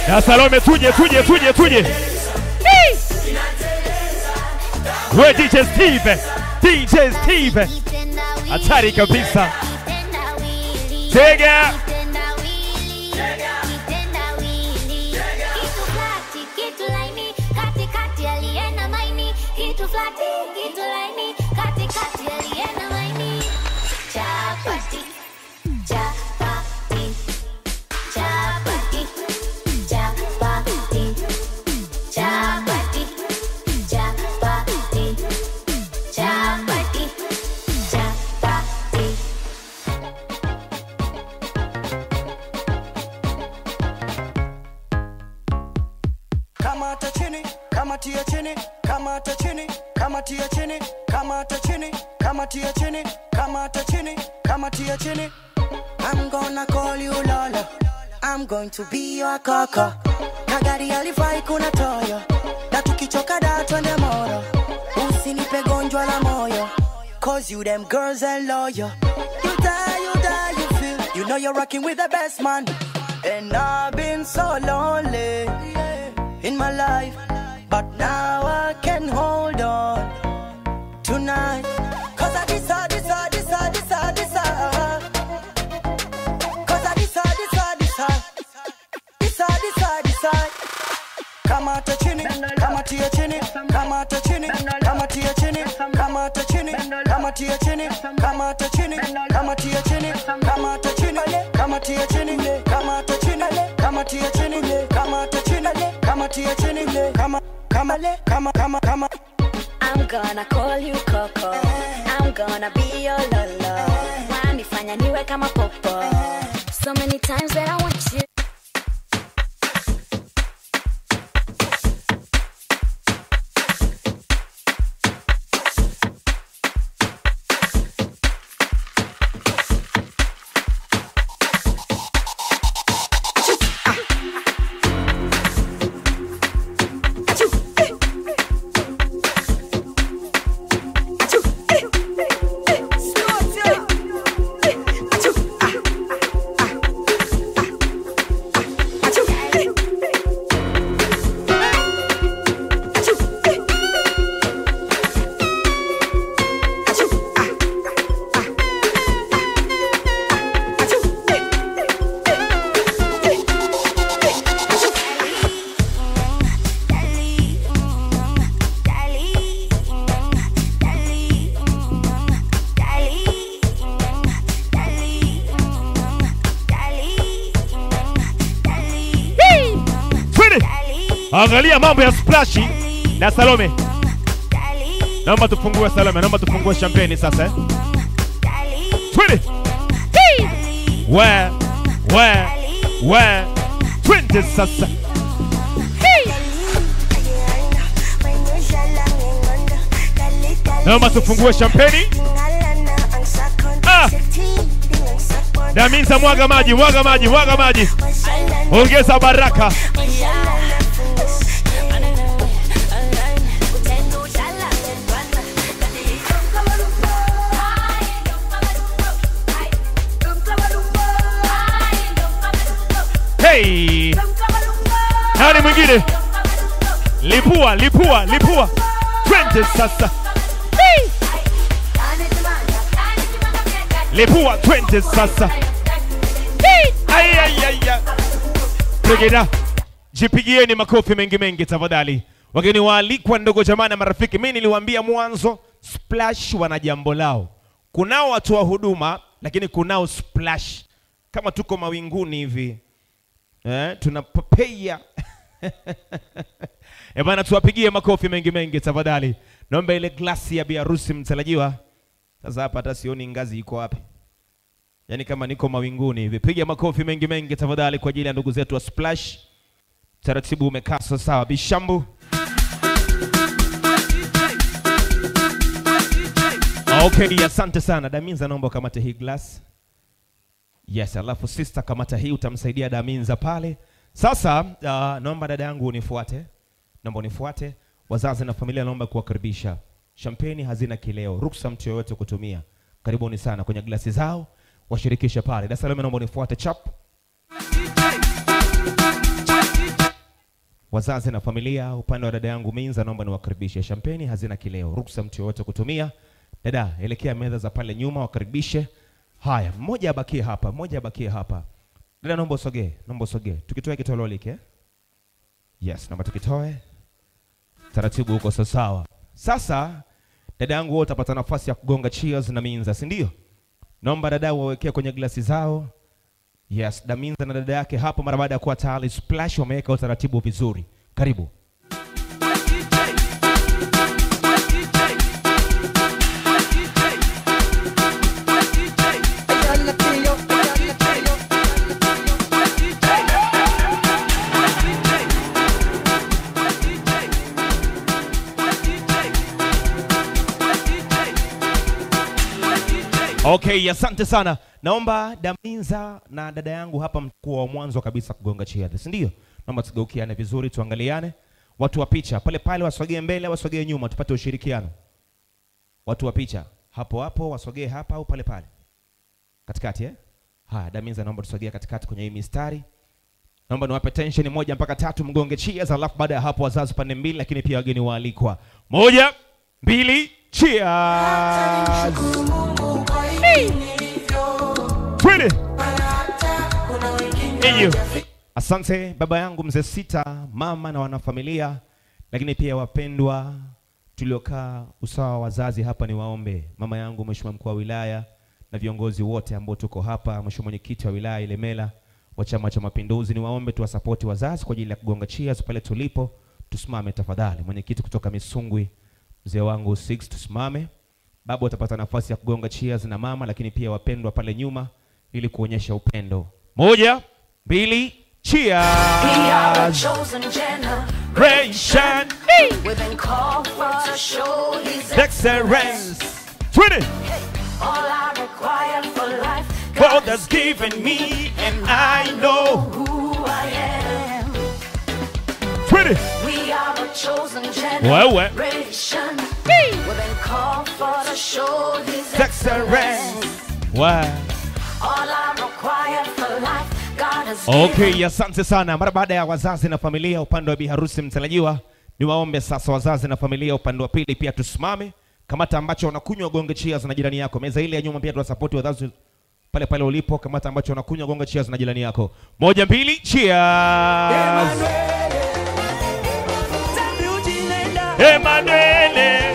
Na Salome tuje tuje tuje tuje. Hey! We DJ Steve. DJ Steve. Hatari kabisa. Tega. Chapati, chapati, chapati, chapati, chapati, chapati, chapati, chapati. kamata chini kamatia chini kamata chini kamatia chini kamata chini kamatia chini kamata chini kamatia chini I'm gonna call you Lola I'm going to be your kaka na gari alifai kuna toyo na tukichoka da twende moro usinipe gonjwa la moyo cause you them girls are loyal you die you die you feel you know you're rocking with the best man and I've been so lonely in my life, but now I can hold on tonight. Cause I decide, decide, decide, decide, decide. Cause I decide, decide, decide. Decide, decide, decide. Kamata chini, kamatia chini, kamata chini, kamatia chini, kamata chini, kamatia chini, kamata chini, kamatia chini, kamata chini, kamatia chini, kamata chini, kamatia chini, kamata chini, kamatia chini, kama kama kama kama kama I'm gonna call you Coco. I'm gonna be your Lolo. Wanifanya niwe kama popo. So many times that I want you. Twende. Angalia mambo ya splashi na Salome. Naomba tufungue Salome, naomba tufungue champagne sasa. eh. Twende. Hii. We, we, we. Twende sasa. Hii. Naomba tufungue champagne. Ah. Daminza mwaga maji, mwaga maji, mwaga maji. Ongeza baraka. Hey! Nani mwingine? Lipua, lipua, lipua. Twende sasa. Hey! Lipua, twende sasa. Hey! Ai, ai, ai, ai. Tegeda. Jipigieni makofi mengi mengi tafadhali. Wageni waalikwa, ndogo jamaa na marafiki, mimi niliwaambia mwanzo, Splash wana jambo lao. Kunao watu wa huduma, lakini kunao Splash kama tuko mawinguni hivi eh, tunapepea Eh bana, tuwapigie makofi mengi mengi tafadhali. Naomba ile glasi ya biharusi mtarajiwa. Sasa hapa hata sioni ngazi iko wapi, yaani kama niko mawinguni hivi. Piga makofi mengi mengi tafadhali kwa ajili ya ndugu zetu wa Splash. Taratibu umekaa sawa sawa. Bishambu. Okay, asante sana Daminza, naomba ukamate hii glass. Yes, alafu sister kamata hii, utamsaidia Daminza pale. Sasa uh, naomba dada yangu unifuate, naomba unifuate. Wazazi na familia, naomba kuwakaribisha. Champagne hazina kileo, ruksa mtu yoyote kutumia. Karibuni sana kwenye glasi zao, washirikishe pale. Dar es Salaam, naomba unifuate chap. wazazi na familia. Upande wa dada yangu Minza, naomba niwakaribishe. Champagne hazina kileo, ruksa mtu yoyote kutumia. Dada, elekea meza za pale nyuma, wakaribishe. Haya, mmoja abakie hapa, mmoja abakie hapa. Dada, naomba usogee, naomba usogee. Tukitoe kitololike. Eh? Yes, naomba tukitoe. Taratibu huko sawa sawa. Sasa dada yangu wote utapata nafasi ya kugonga cheers na Minza, si ndio? Naomba dada wawekee kwenye glasi zao. Yes, Daminza na dada yake hapo mara baada ya kuwa tayari splash wameweka utaratibu vizuri. Karibu. Okay, asante sana. Naomba Daminza na dada yangu hapa mkuu wa mwanzo kabisa kugonga cheers, si ndio? Naomba tugeukiane vizuri, tuangaliane. Watu wa picha pale pale wasogee mbele, wasogee nyuma, tupate ushirikiano. Watu wa picha hapo hapo wasogee hapa au pale pale katikati, eh? Haya, Daminza, naomba tusogee katikati kwenye hii mistari. Naomba niwape tension moja mpaka tatu, mgonge cheers, alafu baada ya hapo wazazi pande mbili, lakini pia wageni waalikwa. Moja, mbili, cheers. Twende. Hiyo. Asante baba yangu mzee Sita, mama na wanafamilia, lakini pia wapendwa tuliokaa usawa wa wazazi hapa, ni waombe mama yangu mheshimiwa mkuu wa wilaya na viongozi wote ambao tuko hapa, mheshimiwa mwenyekiti wa wilaya Ilemela wa Chama cha Mapinduzi, ni waombe tuwasapoti wazazi kwa ajili ya kugonga cheers pale tulipo. Tusimame tafadhali. Mwenyekiti kutoka Misungwi, mzee wangu Six, tusimame. Baba utapata nafasi ya kugonga cheers na mama, lakini pia wapendwa pale nyuma, ili kuonyesha upendo. Moja, mbili, We are a cheers. chosen generation. Ration, We've been called for to show His excellence. Twende. All I require for life. God has given me, and I know. who I am. Twende. We are a chosen Wewe. generation. We've been called for to show His Excellence. Wow. All I require for life. God has Okay, given. asante sana. Mara baada ya wazazi na familia upande wa biharusi mtarajiwa, niwaombe sasa wazazi na familia upande wa pili pia tusimame. Kamata ambacho unakunywa gonge cheers na jirani yako. Meza ile ya nyuma pia tuwasapoti wazazi pale pale ulipo. Kamata ambacho unakunywa gonge cheers na jirani yako. Moja, mbili, cheers. Emanuele.